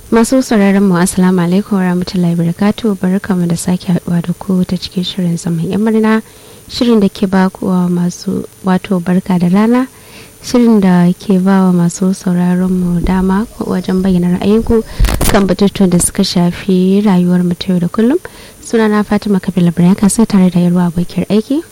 masu sauraron mu assalamu alaikum warahmatullahi wabarakatuh barkamu da sake haduwa da ku ta cikin shirin zaman yan murna shirin da ke ba wa masu wato barka da rana shirin da ke ba wa masu sauraron mu dama wajen bayyana ra'ayinku kan batutuwan da suka shafi rayuwar mu ta yau da kullum sunana fatima kabila ibrahim kasa tare da yarwa abokiyar aiki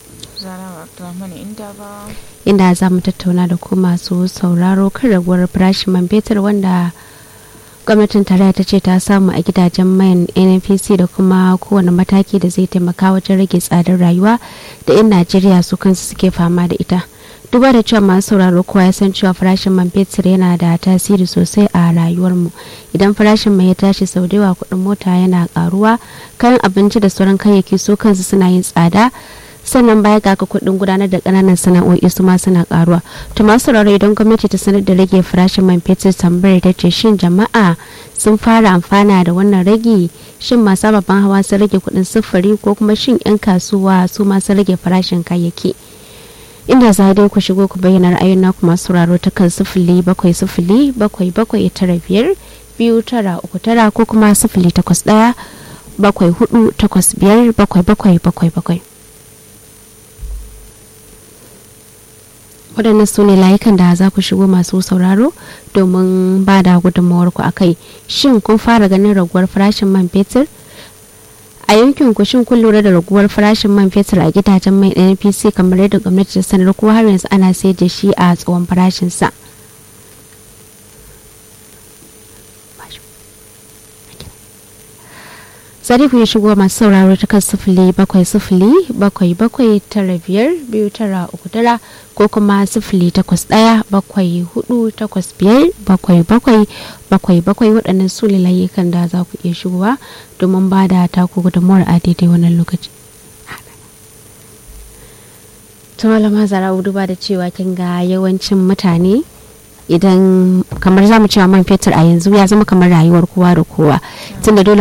inda za mu tattauna da ku masu sauraro kan raguwar farashin man fetur wanda gwamnatin tarayya ta ce ta samu a gidajen mayan nnpc da kuma kowane mataki da zai taimaka wajen rage tsadar rayuwa da 'yan najeriya su kansu suke fama da ita duba da cewa masu sauraro kowa ya san cewa farashin man fetur yana da tasiri sosai a rayuwarmu idan farashin mai ya tashi sau da yawa kuɗin mota yana karuwa kayan abinci da sauran kayayyaki su kansu suna yin tsada sannan baya ga ka kuɗin gudanar da ƙananan sana'o'i su ma suna karuwa to masu sauraro idan gwamnati ta sanar da rage farashin man fetur tambayar ta ce shin jama'a sun fara amfana da wannan rage shin masu ababen hawa sun rage kuɗin sufuri ko kuma shin 'yan kasuwa su ma sun rage farashin kayayyaki inda za dai ku shigo ku bayyana ra'ayin naku masu sauraro ta kan sifili bakwai sifili bakwai bakwai tara biyar biyu tara uku tara ko kuma sifili takwas ɗaya bakwai hudu takwas biyar bakwai bakwai bakwai bakwai waɗannan su ne layukan da za ku shigo masu sauraro domin ba da gudunmawar ku akai shin kun fara ganin raguwar farashin man fetur a yankin ku shin kun lura da raguwar farashin man fetur a gidajen mai npc kamar yadda gwamnati ta sanar ko har yanzu ana sayar da shi a tsawon farashinsa sadiku ya shigo masu sauraro ta kan sifili bakwai sifili bakwai bakwai tara biyar biyu tara uku tara ko kuma sifili takwas ɗaya bakwai hudu takwas biyar bakwai bakwai bakwai bakwai waɗannan su layukan da za ku iya shigowa domin ba da taku gudunmuwar a daidai wannan lokaci. ta malama zara duba da cewa kin ga yawancin mutane idan kamar za mu cewa man fetur a yanzu ya zama kamar rayuwar kowa da kowa tunda dole